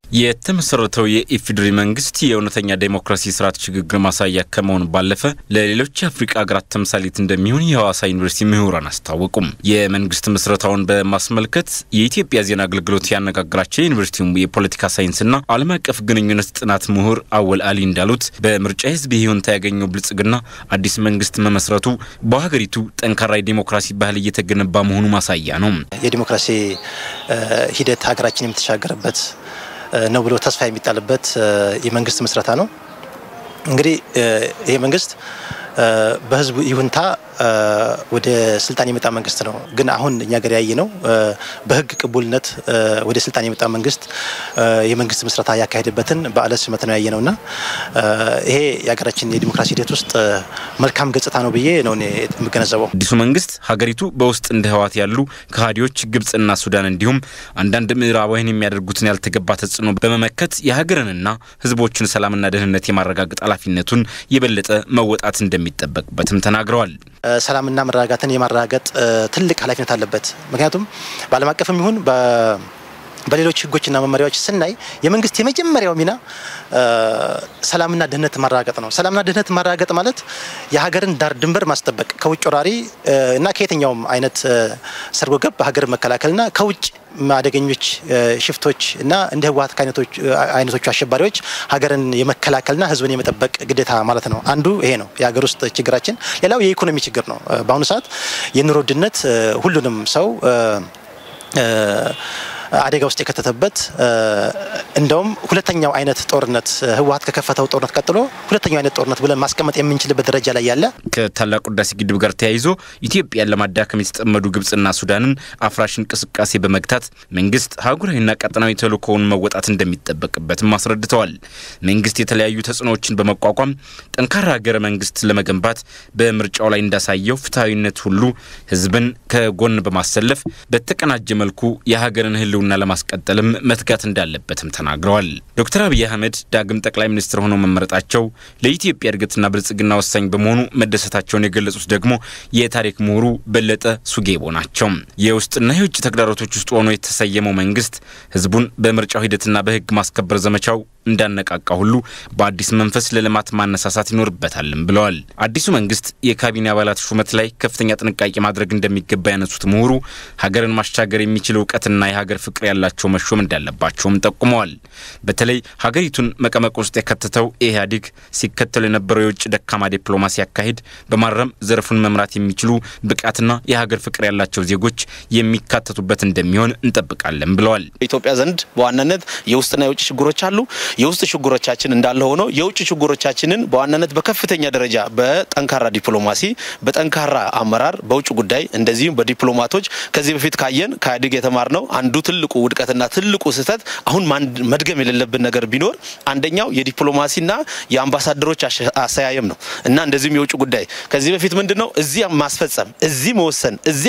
የተመሰረተው የኢፌዴሪ መንግስት የእውነተኛ ዴሞክራሲ ስርዓት ሽግግር ማሳያ ከመሆኑ ባለፈ ለሌሎች የአፍሪቃ ሀገራት ተምሳሌት እንደሚሆን የሐዋሳ ዩኒቨርሲቲ ምሁራን አስታወቁም። የመንግስት ምስረታውን በማስመልከት የኢትዮጵያ ዜና አገልግሎት ያነጋግራቸው የዩኒቨርሲቲው የፖለቲካ ሳይንስና ዓለም አቀፍ ግንኙነት ጥናት ምሁር አወል አሊ እንዳሉት በምርጫ ህዝብ ይሁንታ ያገኘው ብልጽግና አዲስ መንግስት መመስረቱ በሀገሪቱ ጠንካራ የዴሞክራሲ ባህል እየተገነባ መሆኑ ማሳያ ነው። የዲሞክራሲ ሂደት ሀገራችን የምትሻገርበት ነው ብሎ ተስፋ የሚጣልበት የመንግስት ምስረታ ነው። እንግዲህ ይሄ መንግስት በህዝቡ ይሁንታ ወደ ስልጣን የመጣ መንግስት ነው። ግን አሁን እኛ ገር ያየ ነው በህግ ቅቡልነት ወደ ስልጣን የመጣ መንግስት የመንግስት ምስረታ ያካሄደበትን በዓለ ሲመት ነው ያየ ነው እና ይሄ የሀገራችን የዲሞክራሲ ሂደት ውስጥ መልካም ገጽታ ነው ብዬ ነው የምገነዘበው። አዲሱ መንግስት ሀገሪቱ በውስጥ እንደ ህወሓት ያሉ ከሃዲዎች ግብጽና ሱዳን እንዲሁም አንዳንድ ምዕራባውያን የሚያደርጉትን ያልተገባ ተጽዕኖ በመመከት የሀገርንና ህዝቦችን ሰላምና ደህንነት የማረጋገጥ ኃላፊነቱን የበለጠ መወጣት እንደሚጠበቅበትም ተናግረዋል። ሰላምና መረጋጋትን የማረጋገጥ ትልቅ ኃላፊነት አለበት። ምክንያቱም በዓለም አቀፍም ይሁን በሌሎች ህጎችና መመሪያዎች ስናይ የመንግስት የመጀመሪያው ሚና ሰላምና ደህንነት ማረጋገጥ ነው። ሰላምና ደህንነት ማረጋገጥ ማለት የሀገርን ዳር ድንበር ማስጠበቅ ከውጭ ወራሪ እና ከየትኛውም አይነት ሰርጎ ገብ ሀገር መከላከልና ከውጭ አደገኞች ሽፍቶች እና እንደ ህወሓት አይነቶቹ አሸባሪዎች ሀገርን የመከላከልና ህዝብን የመጠበቅ ግዴታ ማለት ነው። አንዱ ይሄ ነው የሀገር ውስጥ ችግራችን። ሌላው የኢኮኖሚ ችግር ነው። በአሁኑ ሰዓት የኑሮ ውድነት ሁሉንም ሰው አደጋ ውስጥ የከተተበት እንደውም ሁለተኛው አይነት ጦርነት ህወሓት ከከፈተው ጦርነት ቀጥሎ ሁለተኛው አይነት ጦርነት ብለን ማስቀመጥ የምንችልበት ደረጃ ላይ ያለ ከታላቁ ህዳሴ ግድብ ጋር ተያይዞ ኢትዮጵያን ለማዳከም የተጠመዱ ግብጽና ሱዳንን አፍራሽ እንቅስቃሴ በመግታት መንግስት ሀገራዊና ቀጠናዊ ተልዕኮውን መወጣት እንደሚጠበቅበትም አስረድተዋል። መንግስት የተለያዩ ተጽዕኖዎችን በመቋቋም ጠንካራ ሀገረ መንግስት ለመገንባት በምርጫው ላይ እንዳሳየው ፍትሐዊነት ሁሉ ህዝብን ከጎን በማሰለፍ በተቀናጀ መልኩ የሀገርን ህልው ና ለማስቀጠልም መትጋት እንዳለበትም ተናግረዋል። ዶክተር አብይ አህመድ ዳግም ጠቅላይ ሚኒስትር ሆነው መመረጣቸው ለኢትዮጵያ እድገትና ብልጽግና ወሳኝ በመሆኑ መደሰታቸውን የገለጹት ደግሞ የታሪክ ምሁሩ በለጠ ሱጌቦ ናቸው። የውስጥና የውጭ ተግዳሮቶች ውስጥ ሆኖ የተሰየመው መንግስት ህዝቡን በምርጫው ሂደትና በህግ ማስከበር ዘመቻው እንዳነቃቃ ሁሉ በአዲስ መንፈስ ለልማት ማነሳሳት ይኖርበታልም ብለዋል። አዲሱ መንግስት የካቢኔ አባላት ሹመት ላይ ከፍተኛ ጥንቃቄ ማድረግ እንደሚገባ ያነሱት ምሁሩ ሀገርን ማሻገር የሚችል እውቀትና የሀገር ፍቅር ያላቸው መሾም እንዳለባቸውም ጠቁመዋል። በተለይ ሀገሪቱን መቀመቅ ውስጥ የከተተው ኢህአዴግ ሲከተሉ የነበረው የውጭ ደካማ ዲፕሎማሲ አካሄድ በማረም ዘርፉን መምራት የሚችሉ ብቃትና የሀገር ፍቅር ያላቸው ዜጎች የሚካተቱበት እንደሚሆን እንጠብቃለን ብለዋል። ኢትዮጵያ ዘንድ በዋናነት የውስጥና የውጭ ችግሮች አሉ። የውስጥ ችግሮቻችን እንዳለ ሆኖ የውጭ ችግሮቻችንን በዋናነት በከፍተኛ ደረጃ በጠንካራ ዲፕሎማሲ፣ በጠንካራ አመራር፣ በውጭ ጉዳይ እንደዚሁም በዲፕሎማቶች ከዚህ በፊት ካየን ከኢህአዴግ የተማርነው አንዱ ትልቁ ውድቀትና ትልቁ ስህተት አሁን መድገም የሌለብን ነገር ቢኖር አንደኛው የዲፕሎማሲና የአምባሳደሮች አሰያየም ነው እና እንደዚሁም የውጭ ጉዳይ ከዚህ በፊት ምንድን ነው እዚህ ማስፈጸም፣ እዚህ መወሰን፣ እዚህ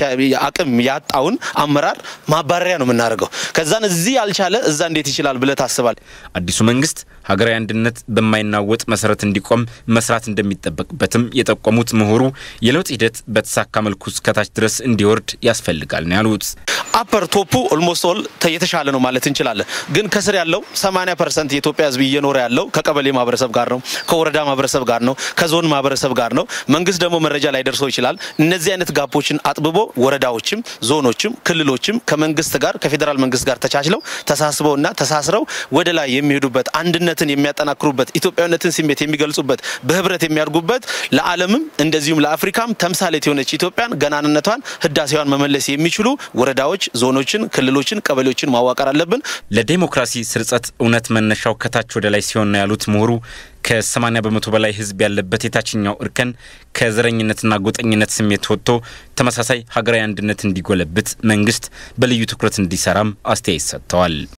አቅም ያጣውን አመራር ማባረሪያ ነው የምናደርገው። ከዛን እዚህ ያልቻለ እዛ እንዴት ይችላል ብለህ ታስባል። አዲሱ መንግስት ሀገራዊ አንድነት በማይናወጥ መሰረት እንዲቆም መስራት እንደሚጠበቅበትም የጠቆሙት ምሁሩ የለውጥ ሂደት በተሳካ መልኩ እስከታች ድረስ እንዲወርድ ያስፈልጋል ነው ያሉት። አፐር ቶፑ ኦልሞስት ኦል የተሻለ ነው ማለት እንችላለን። ግን ከስር ያለው 80 ፐርሰንት የኢትዮጵያ ሕዝብ እየኖረ ያለው ከቀበሌ ማህበረሰብ ጋር ነው፣ ከወረዳ ማህበረሰብ ጋር ነው፣ ከዞን ማህበረሰብ ጋር ነው። መንግስት ደግሞ መረጃ ላይ ደርሰው ይችላል። እነዚህ አይነት ጋፖችን አጥብቦ ወረዳዎችም፣ ዞኖችም፣ ክልሎችም ከመንግስት ጋር ከፌዴራል መንግስት ጋር ተቻችለው ተሳስበውና ተሳስረው ወደ ላይ የሚሄዱበት አንድነትን የሚያጠናክሩበት ኢትዮጵያዊነትን ስሜት የሚገልጹበት በህብረት የሚያድጉበት ለዓለምም እንደዚሁም ለአፍሪካም ተምሳሌት የሆነች ኢትዮጵያን ገናንነቷን ህዳሴዋን መመለስ የሚችሉ ወረዳዎች ዞኖችን፣ ክልሎችን፣ ቀበሌዎችን ማዋቀር አለብን። ለዴሞክራሲ ስርጸት እውነት መነሻው ከታች ወደ ላይ ሲሆን ነው ያሉት ምሁሩ ከ80 በመቶ በላይ ህዝብ ያለበት የታችኛው እርከን ከዘረኝነትና ጎጠኝነት ስሜት ወጥቶ ተመሳሳይ ሀገራዊ አንድነት እንዲጎለብት መንግስት በልዩ ትኩረት እንዲሰራም አስተያየት ሰጥተዋል።